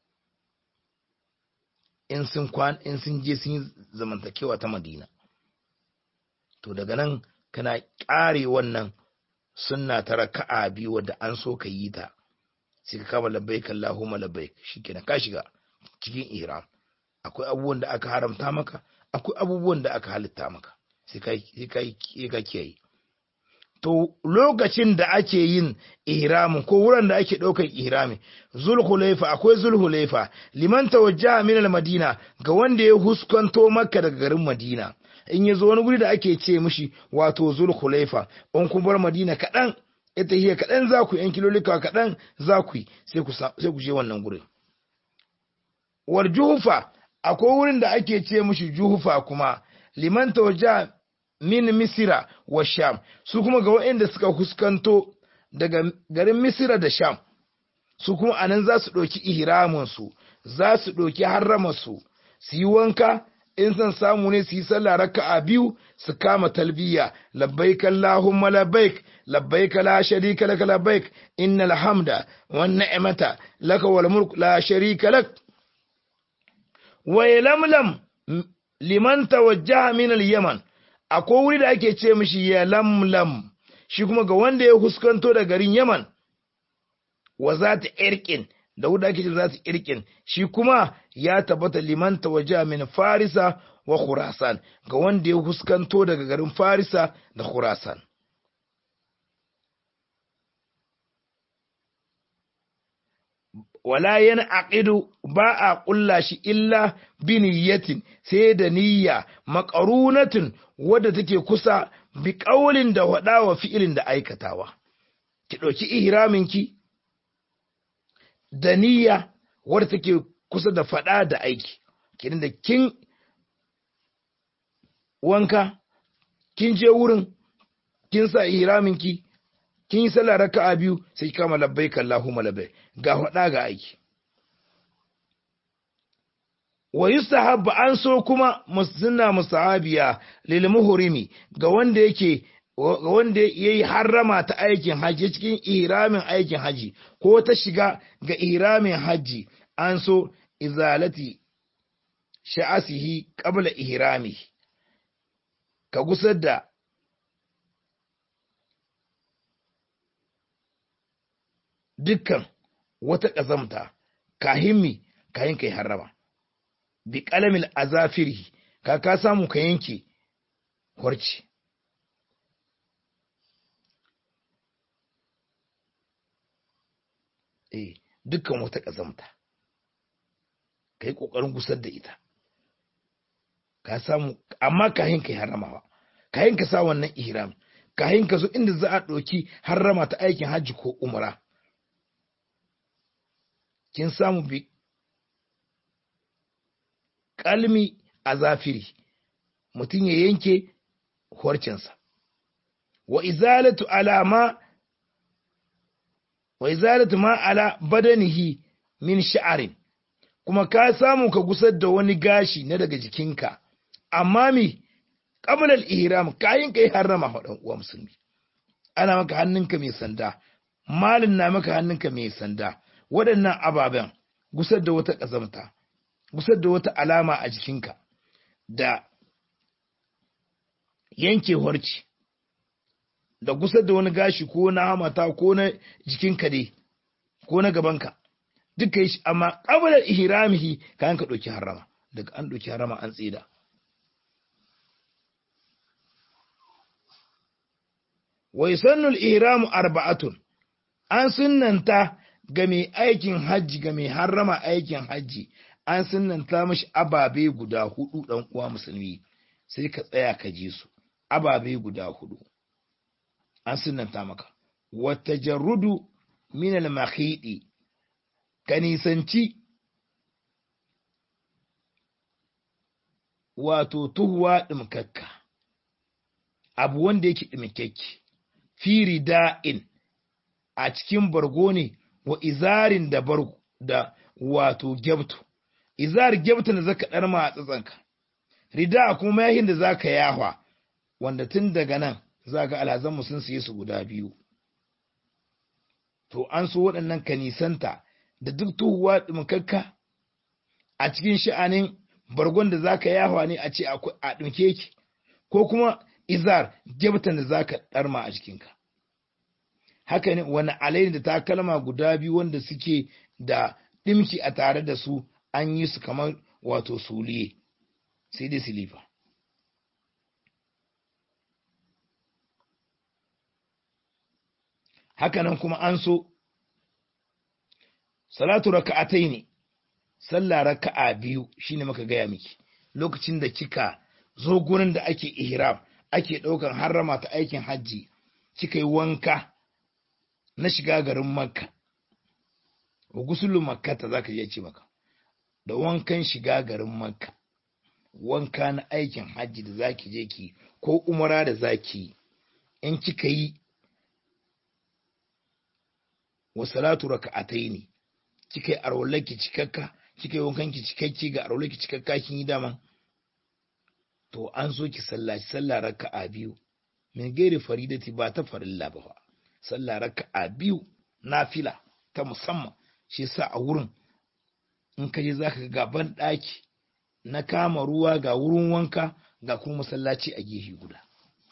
Speaker 1: in sun kwan in sun je sun yi zamantakewa ta madina to daga nan kana ƙare wannan sunna ta raka'a biyu wadda an so ka yi ta sai ka kama labbaik Allahumma labbaik shikenan ka shiga cikin ihram akwai abubuwan da aka haramta maka akwai abubuwan da aka halitta maka sai ka sai ka kiyaye to lokacin da ake yin ihramin ko wurin da ake ɗaukar ihramin zulhulaifa akwai zulhulaifa liman tawajjaha min al-madina ga wanda ya huskanto makka daga garin madina in ya zo wani guri da ake ce mishi wato zulhulaifa in kun bar madina kaɗan ita hiya kaɗan za ku yan kilolika kaɗan za ku yi sai ku je wannan gurin war juhufa akwai wurin da ake ce mishi juhufa kuma liman tawajjaha min misira wa sham su kuma ga waɗanda suka huskanto daga garin misira da sham su kuma anan za su ɗauki ihraminsu za su ɗauki harramarsu su yi wanka in san samu ne su yi sallah raka'a biyu su kama talbiya labbaik allahumma labbaik labbaik la sharika lak labbaik innal hamda wan ni'mata laka wal mulk la sharika lak wa lamlam liman tawajjaha min al yaman akwai wuri da ake ce mishi ya lamlam shi kuma ga wanda ya huskanto da garin yaman wa za ta irkin da wuri da ake ce za ta irkin shi kuma ya tabbata liman waje min farisa wa khurasan ga wanda ya huskanto daga garin farisa da khurasan wala yana aqidu ba a ƙulla shi illa bi niyyatin sai da niyya maqarunatin wadda take kusa bi qaulin da wada wa fi'ilin da aikatawa ki ɗauki ihramin ki da niyya wadda take kusa da fada da aiki kin da kin wanka kin je wurin kin sa ihramin ki kin yi sallah raka'a biyu sai ki kama labbaik Allahumma labbaik ga hada ga aiki wa yustahab an so kuma musunna musahabiya lil muhrimi ga wanda yake ga wanda yayi harrama ta aikin haji cikin ihramin aikin haji ko ta shiga ga ihramin haji an so izalati sha'asihi qabla ihrami ka gusar da dukkan wata ƙazamta kahimmi kayan kai harrama bi qalamil azafiri ka ka samu ka yanke horci eh dukkan wata ƙazamta kai kokarin gusar da ita ka samu amma kayan kai harramawa kayan ka sa wannan ihram kayan ka zo inda za a ɗauki harrama ta aikin hajji ko umra kin samu bi kalmi a zafiri mutum ya yanke horcinsa wa izalatu alama wa izalatu ma ala badanihi min sha'arin kuma ka samu ka gusar da wani gashi na daga jikinka amma mi qabla al-ihram kayin kai harrama dan uwa musulmi ana maka hannunka mai sanda malin na maka hannunka mai sanda waɗannan ababen gusar da wata ƙazamta gusar da wata alama a jikinka da yanke horci da gusar da wani gashi ko na hamata ko na jikinka dai ko na gabanka duka yi shi amma ƙabalar ihramihi kayan ka ɗauki harama daga an ɗauki harama an tsida wai sannul ihramu arba'atun an sunnanta ga mai aikin hajji ga mai harrama aikin hajji an sunnanta mashi ababe guda hudu dan uwa musulmi sai ka tsaya ka ji su ababe guda hudu an sunnanta maka wata jarrudu min al-makhidi ka nisanci wato tuhuwa ɗimkakka abu wanda yake ɗimkakke firi da'in a cikin bargo ne wa izarin da bargo da wato gyabtu izar gyabtu da zaka ɗarma a tsatsanka rida kuma mayahin da zaka yahwa wanda tun daga nan za ga alhazanmu sun siye su guda biyu to an so waɗannan kanisanta da duk tuhuwa ɗumkakka a cikin sha'anin bargon da zaka yahwa ne a ce a ɗumke ki ko kuma izar gyabtan da zaka ɗarma a jikinka haka ne wani alaini da takalma guda biyu wanda suke da ɗimki a tare da su an yi su kamar wato suliye sai dai silifa hakanan kuma an so salatu raka'atai ne sallah raka'a biyu shine muka gaya miki lokacin da kika zo gurin da ake ihram ake ɗaukan harrama ta aikin hajji kika yi wanka na shiga garin makka wa gusulu makkata za ka ce maka da wankan shiga garin makka wanka na aikin hajji da zaki je ki ko umara da zaki in kika yi wa salatu raka'atai ne kika yi arwallaki cikakka kika yi wankan ki cikakki ga arwallaki cikakka kin yi dama to an so ki sallaci sallah raka'a biyu min gairi faridati ba ta farilla ba fa sallah raka'a biyu nafila ta musamman shi yasa a wurin in ka je zaka ga ban daki na kama ruwa ga wurin wanka ga kuma masallaci a gefe guda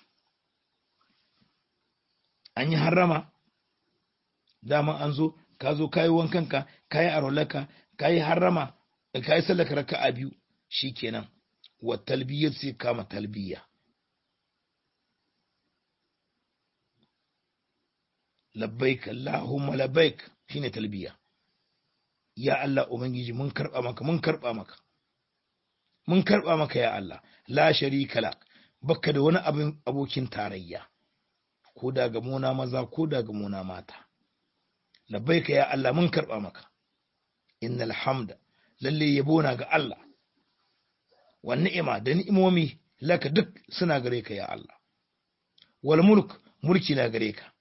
Speaker 1: an yi harrama dama an zo ka zo kayi wankanka kayi arolaka kayi harrama kayi sallaka raka'a biyu shikenan wa talbiyyar sai kama talbiya labbaik Allahumma labbaik shine talbiya ya Allah ubangiji mun karba maka mun karba maka mun karba maka ya Allah la sharika lak baka da wani abin abokin tarayya ko da ga muna maza ko da ga muna mata labbaika ya Allah mun karba maka innal hamda lalle yabo na ga Allah wa ni'ima da ni'imomi laka duk suna gare ka ya Allah wal mulk mulki na gare ka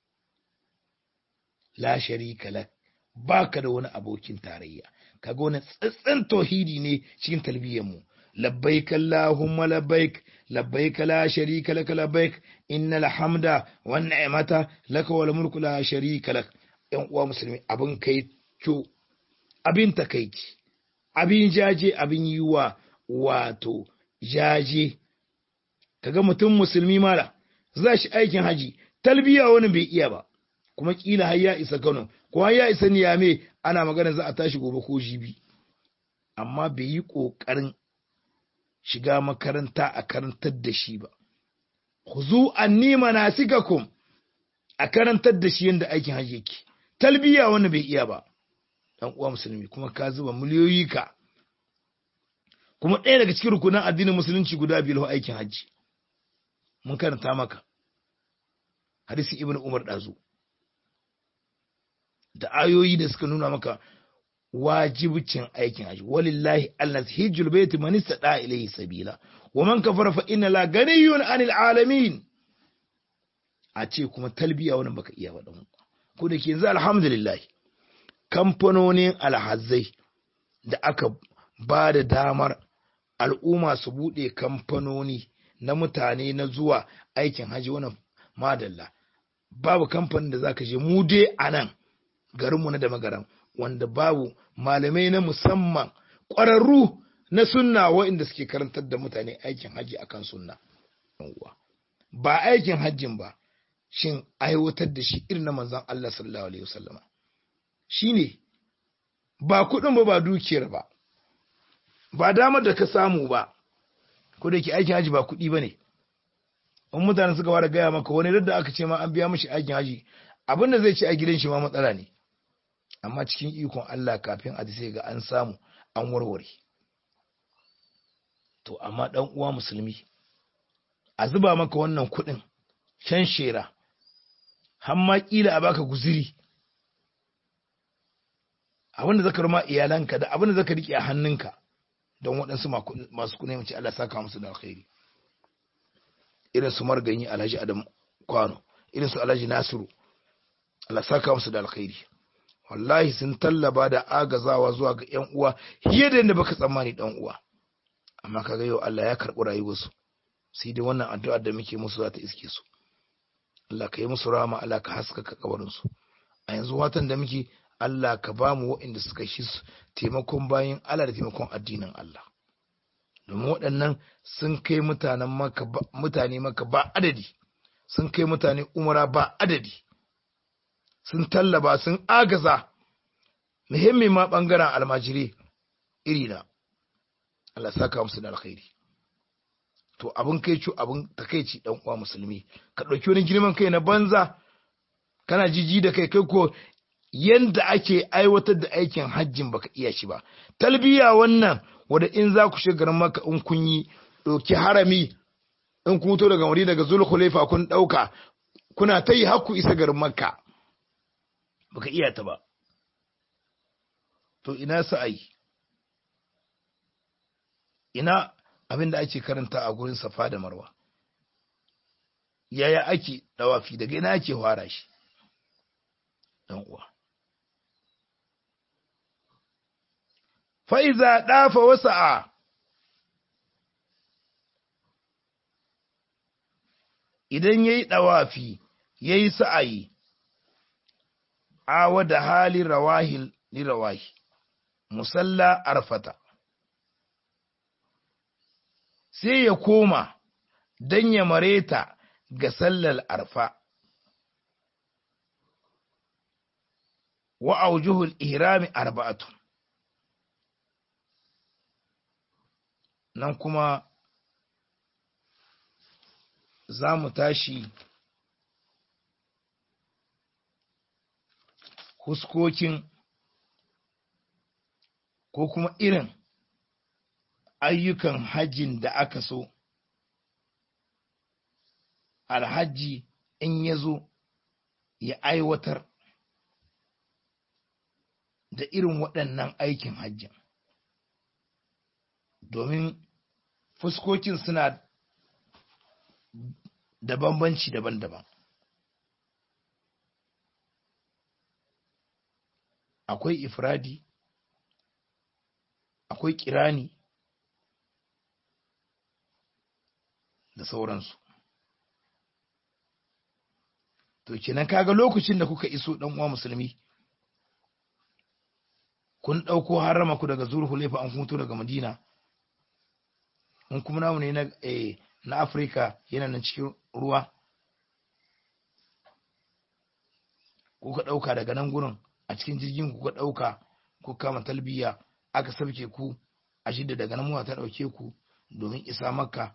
Speaker 1: la sharika lak baka da wani abokin tarayya kaga wani tsatsan tauhidi ne cikin talbiyyar mu labbaik allahumma labbaik labbaik la sharika lak labbaik innal hamda wan ni'mata laka wal mulku la sharika lak yan uwa musulmi abin kai co abin takaici abin jaje abin yiwa wato jaje kaga mutum musulmi mala za shi aikin haji talbiya wani bai iya ba kuma kila har ya isa Kano ko har ya isa Niyame ana magana za a tashi gobe ko jibi amma bai yi kokarin shiga makaranta a karantar da shi ba khuzu anni manasikakum a karantar da shi yanda aikin haji yake talbiya wani bai iya ba dan uwa musulmi kuma ka zuba miliyoyi ka kuma ɗaya daga cikin rukunan addinin musulunci guda biyu aikin hajji mun karanta maka hadisi ibn umar ɗazu da ayoyi da suka nuna maka wajibcin aikin haji walillahi alnas hijjul baiti man istada ilayhi sabila wa man kafara fa inna la ganiyun anil alamin a ce kuma talbiya wannan baka iya ba dan ko da ke yanzu alhamdulillah kamfanonin alhazai da aka ba da damar al'umma su bude kamfanoni na mutane na zuwa aikin haji wannan madalla babu kamfanin da zaka je mu dai anan garinmu na da magaran wanda babu malamai na musamman ƙwararru na sunna waɗanda suke karantar da mutane aikin hajji akan sunna ba aikin hajjin ba shin aiwatar da shi irin na manzon Allah sallallahu alaihi wasallama shine ba kuɗin ba ba dukiyar ba ba damar da ka samu ba ko da ke aikin hajji ba kuɗi ba ne in mutane suka fara gaya maka wani da aka ce ma an biya mashi aikin hajji abin da zai ci a gidan shi ma matsala ne amma cikin ikon Allah kafin a sai ga an samu an warware to amma dan uwa musulmi a zuba maka wannan kuɗin shan shera har ma kila a baka guziri abin da zaka ruma iyalanka da abin da zaka rike a hannunka don waɗansu masu kuɗi mace Allah saka musu da alkhairi irin su marganyi Alhaji Adam Kwano irin su Alhaji Nasiru Allah saka musu da alkhairi wallahi sun tallaba da agazawa zuwa ga ƴan uwa fiye da yadda baka tsammani dan uwa amma kaga yau Allah ya karɓi rayuwarsu sai dai wannan addu'ar da muke musu za ta iske su Allah ka yi musu rama Allah ka haskaka kabarin su a yanzu watan da muke Allah ka ba mu waɗanda suka shi taimakon bayan Allah da taimakon addinin Allah domin waɗannan sun kai mutanen maka mutane maka ba adadi sun kai mutane umara ba adadi sun tallaba sun agaza muhimmi ma ɓangaren almajiri iri na Allah saka musu da alkhairi to abin kai cu abin takaici dan uwa musulmi ka ɗauki wani girman kai na banza kana jiji da kai kai ko yanda ake aiwatar da aikin hajjin baka iya shi ba talbiya wannan wanda in za ku shiga maka in kun yi ɗauki harami in kun to daga wuri daga zulhulaifa kun ɗauka kuna ta yi hakku isa garin makka baka iya ta ba to ina sa'ai ina abin da ake karanta a gurin safa da marwa yaya ake dawafi daga ina ake fara shi dan uwa fa'iza ɗafa wasa'a idan ya yi ɗawafi ya yi sa'ayi awa da hali rawahil ni rawahi musalla arfata sai ya koma don ya mareta ga sallar arfa wa aujuhul ihrami arba'atun nan kuma za mu tashi huskokin ko kuma irin ayyukan hajjin da aka so alhaji in ya zo ya aiwatar da irin waɗannan aikin hajjin domin fuskokin suna da bambanci daban-daban akwai ifradi akwai kirani da sauransu to kenan kaga lokacin da kuka iso dan uwa musulmi kun ɗauko harama ku daga zurhulefa an hutu daga madina in kuma namu ne na eh, na afirka yana nan cikin ruwa kuka ɗauka daga nan gurin a cikin jirgin kuka ɗauka ku kama talbiya aka sauke ku a shidda daga nan muwa ta ɗauke ku domin isa makka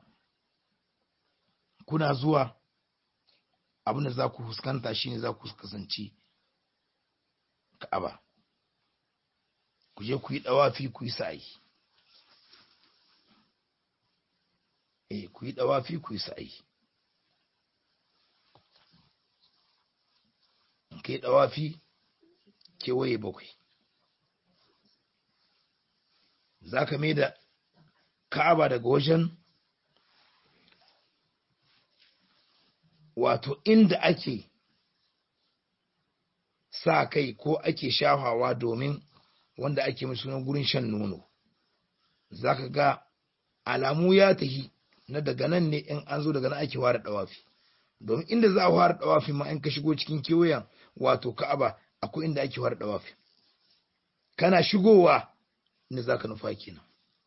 Speaker 1: kuna zuwa abin da za ku fuskanta shine za ku kasance ka'aba ku je ku yi ɗawafi ku yi sa'ayi eh ku yi ɗawafi ku yi sa'ayi in kai ɗawafi kewaye bakwai za ka mai da ka'aba daga wajen wato inda ake sa kai ko ake shafawa domin wanda ake mai sunan gurin shan nono za ka ga alamu ya tahi na daga nan ne in an zo daga nan ake ware dawafi domin inda za a ware dawafi ma in ka shigo cikin kewayen wato ka'aba akwai inda ake ware dawafi kana shigowa inda za ka nufa kenan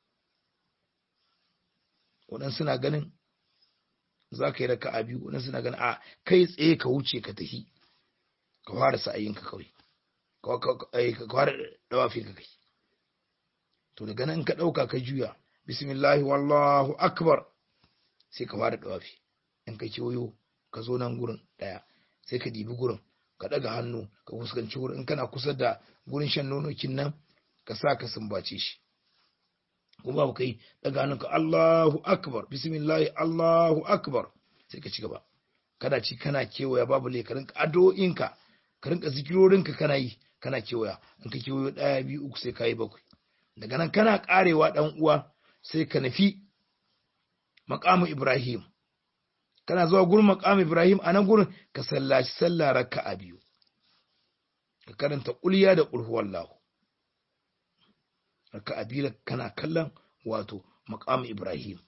Speaker 1: waɗansu na ganin za ka yi raka a biyu waɗansu na ganin a kai tsaye ka wuce ka tahi ka fara sa'ayinka kawai ka fara dawafi ka kai to daga nan ka ɗauka ka juya bismillahi wallahu akbar sai ka fara dawafi in ka kewayo ka zo nan gurin ɗaya sai ka dibi gurin ka ɗaga hannu ka fuskanci wurin in kana kusa da gurin shan nonokin nan ka sa ka sumbace shi kuma ba kai daga hannun ka Allahu akbar bismillahi Allahu akbar sai ka ci gaba kana ci kana kewaya babu le ka rinka addu'o'inka ka rinka zikirorinka kana yi kana kewaya in ka kewayo ɗaya biyu uku sai ka yi bakwai daga nan kana karewa dan uwa sai ka nufi maqamu Ibrahim kana zuwa gurin maqamu Ibrahim a nan gurin ka sallaci sallah raka'a biyu ka karanta kulliya da qul huwallahu raka'a biyu kana kallon wato maqamu Ibrahim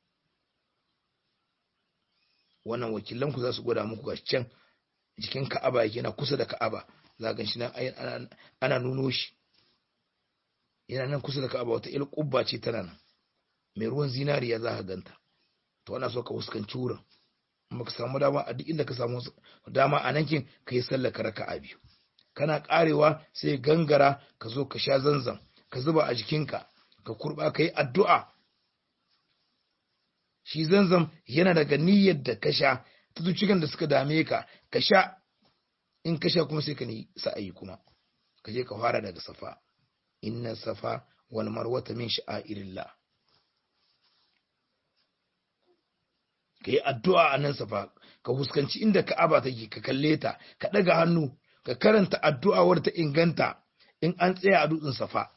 Speaker 1: wannan wakilan ku za su gwada muku gashi can jikin Ka'aba yake na kusa da Ka'aba za ga shi nan ana nuno shi yana nan kusa da Ka'aba wata il kubba ce tana nan mai ruwan zinariya za ka ganta to ana so ka fuskanci wurin amma ka samu dama a duk inda ka samu dama a nan kin ka yi sallar ka raka'a biyu kana karewa sai gangara ka zo ka sha zanzan ka zuba a jikinka ka kurba ka yi addu'a shi zanzam yana daga niyyar da ka sha ta cikin da suka dame ka ka sha in ka sha kuma sai ka ni sa'ayi kuma ka je ka fara daga safa inna safa wal marwata min sha'irillah ka yi addu'a a nan safa ka huskanci inda ka'aba take ka kalle ta ka ɗaga hannu ka karanta addu'a wadda ta inganta in an tsaya a dutsen safa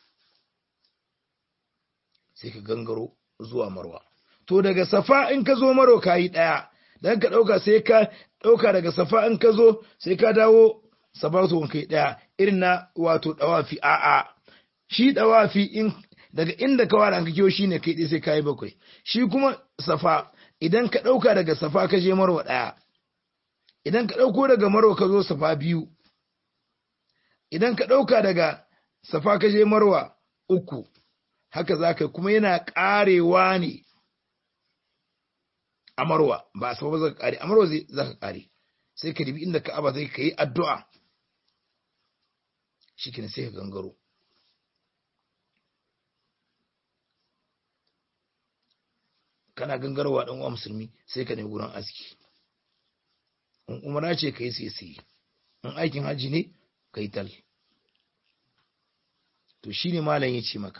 Speaker 1: sai ka gangaro zuwa marwa to daga safa in ka zo maro ka yi ɗaya dan ka ɗauka sai ka ɗauka daga safa in ka zo sai ka dawo safa to kai ɗaya irin na wato ɗawafi a'a shi ɗawafi in daga inda ka wara ka kiyo shine kai ɗaya sai ka yi bakwai shi kuma safa idan ka ɗauka daga safa ka je marwa ɗaya idan ka ɗauko daga marwa ka zo safa biyu idan ka ɗauka daga safa ka je marwa uku haka za ka kuma yana ƙarewa ne a marwa ba a safa ba za ka ƙare a marwa za ka ƙare sai ka dibi inda ka'aba zai ka yi addu'a shi sai ka gangaro kana gangarwa dan uwa musulmi sai ka nemi gurin aski in umara ce kai sai sai in aikin haji ne kai tal to shine malam yace maka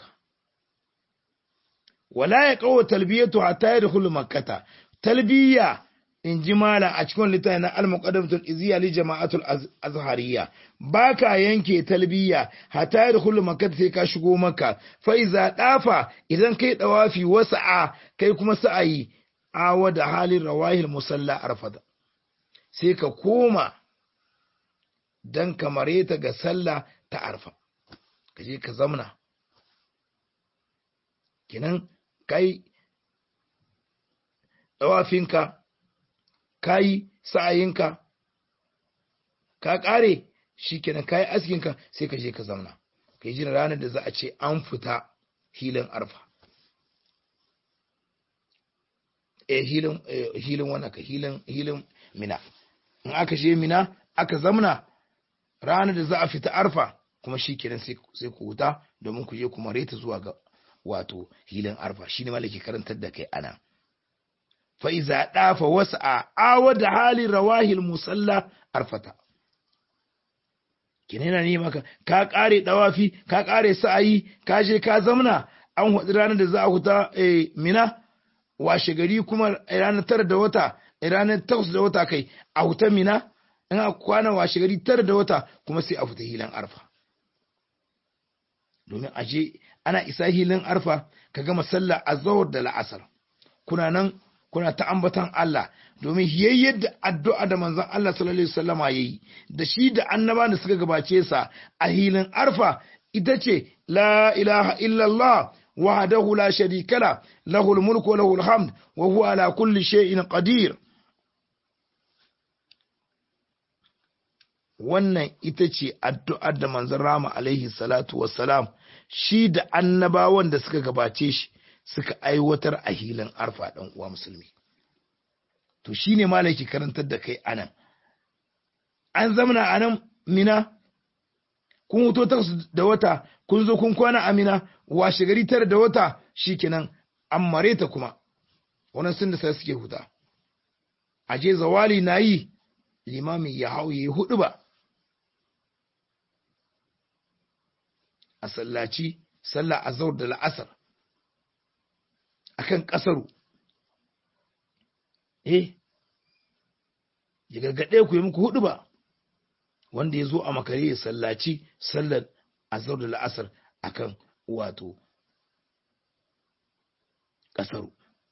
Speaker 1: wala ya qawo talbiyatu hatta yadkhulu makkata talbiya in ji malam a cikin littafi na al-muqaddamatul iziya li jama'atul azhariya baka yanke talbiya hatta yadkhulu makkah sai ka shigo makka fa iza dafa idan kai dawafi wasa'a kai kuma sa'ayi awa da halin rawahil musalla arfada sai ka koma dan kamare ta ga sallah ta arfa ka je ka zamna kinan kai dawafinka ka yi sa'ayinka ka ƙare shi kenan ka yi askinka sai ka je ka zauna ka yi jin ranar da za a ce an fita hilin arfa e hilin hilin wannan ka hilin hilin mina in aka je mina aka zamna ranar da za a fita arfa kuma shi kenan sai ku huta domin ku je kuma reta zuwa ga wato hilin arfa shine malaki karantar da kai ana fa'iza ɗafa wasu a awa da halin rawahil musalla arfata. Kina yana nema ka, ka ƙare ɗawafi, ka ƙare sa'ayi, ka je ka zamna, an haɗu ranar da za a huta mina, washe gari kuma ranar tara da wata, ranar takwas da wata kai, a huta mina, in a kwana washe gari tara da wata kuma sai a fita hilan arfa. domin aje ana isa hilin arfa ka gama sallah azhar da la'asar kuna nan kuna ta ambatan Allah domin yayyar da addu'a da manzon Allah sallallahu alaihi wasallama yayi da shi da annaba da suka gabace sa a hilin arfa ita ce la ilaha illallah wahdahu la sharika la lahul mulku wa lahul hamd wa huwa ala kulli shay'in qadir wannan ita ce addu'ar da manzon rama alaihi salatu wassalam shi da annabawan da suka gabace shi suka aiwatar a hilin arfa ɗan uwa musulmi to shi ne malaki karantar da kai anan an zamana a nan mina kun wuto takwas da wata kun zo kun kwana a mina washe gari tara da wata shi kenan an mare ta kuma wannan sun da sai suke huta a je zawali na yi limami ya hau ya yi hudu ba a sallaci sallah azhar da la'asar akan kasaru eh ya gargaɗe ku yi muku hudu ba wanda ya zo a makare ya sallaci sallar azhar da la'asar akan wato kasaru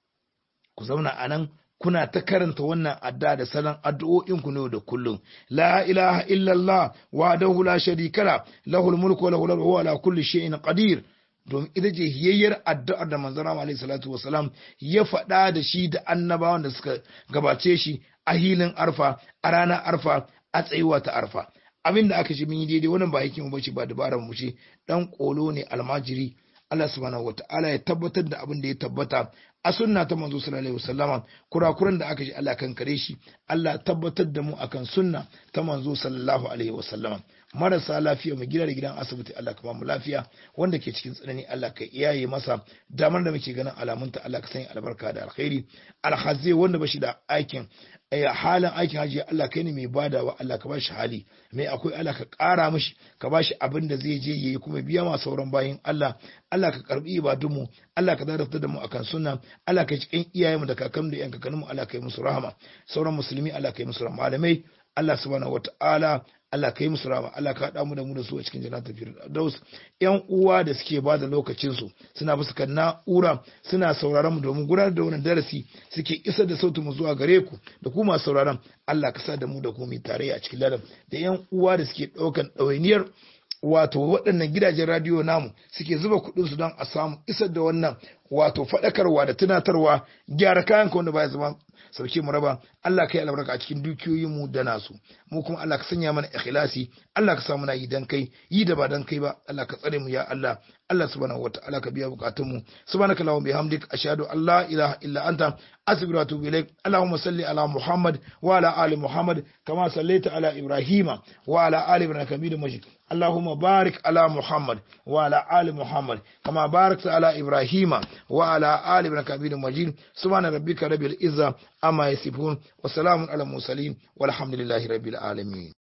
Speaker 1: ku zauna a nan kuna ta karanta wannan adda da salon addu'o'inku ne da kullum la ilaha illallah wa dahu la sharika la lahul mulku wa lahul hamdu wa ala kulli shay'in qadir domin ita ce hiyayyar addu'ar da manzon Allah alaihi salatu wasalam ya faɗa da shi da annabawan da suka gabace shi a hilin arfa a ranar arfa a tsayuwa ta arfa abin da aka ce mun yi daidai wannan ba hikimu ba ce ba dabara mu ce dan kolo ne almajiri Allah subhanahu wata'ala ya tabbatar da abin da ya tabbata a sunna ta manzo sallallahu alaihi wasallama kurakuran da aka ji Allah kan kare shi Allah tabbatar da mu akan sunna ta manzo sallallahu alaihi wasallama marasa lafiya mu gida da gidan asibiti Allah ka ba mu lafiya wanda ke cikin tsanani Allah ka iyaye masa damar da muke ganin alamunta Allah ka sanya albarka da alkhairi alhazi wanda bashi da aikin halin aikin haji Allah kai ne mai badawa Allah ka bashi hali mai akwai Allah ka ƙara mishi ka bashi abin da zai je yayi kuma biya ma sauran bayin Allah Allah ka karbi ibadunmu Allah ka zarafta da mu akan sunna Allah ka cikin iyayenmu da kakanmu da yan kakanninmu Allah ka yi musu rahama sauran musulmi Allah ka yi musu rahama malamai Allah subhanahu wataala Allah ka yi musu rama Allah ka haɗa mu da mu da su a cikin jannatul firdaus yan uwa da suke ba da lokacin su suna bisa kan na'ura suna sauraron mu domin gudanar da wannan darasi suke isar da sautin mu zuwa gare ku da ku masu sauraron Allah ka sa da mu da ku mu tare a cikin ladan da yan uwa da suke ɗaukan ɗawainiyar wato waɗannan gidajen radiyo namu suke zuba kuɗin su don a samu isar da wannan wato faɗakarwa da tunatarwa gyara kayan ka wanda baya zama sauke mu raba Allah kai albarka a cikin dukiyoyin mu da nasu mu kuma Allah ka sanya mana ikhlasi Allah ka sa muna yi dan kai yi da ba dan kai ba Allah ka tsare mu ya Allah Allah subhanahu wataala ka biya bukatun mu subhanaka allahumma bihamdik ashhadu an la ilaha illa anta astaghfiruka wa atubu ilaik allahumma salli ala muhammad wa ala ali muhammad kama sallaita ala ibrahima wa ala ali ibrahim hamidum majid اللهم بارك على محمد وعلى آل محمد كما باركت على إبراهيم وعلى آل ابن كبير مجيد سبحان ربك رب العزة أما يصفون وسلام على المرسلين والحمد لله رب العالمين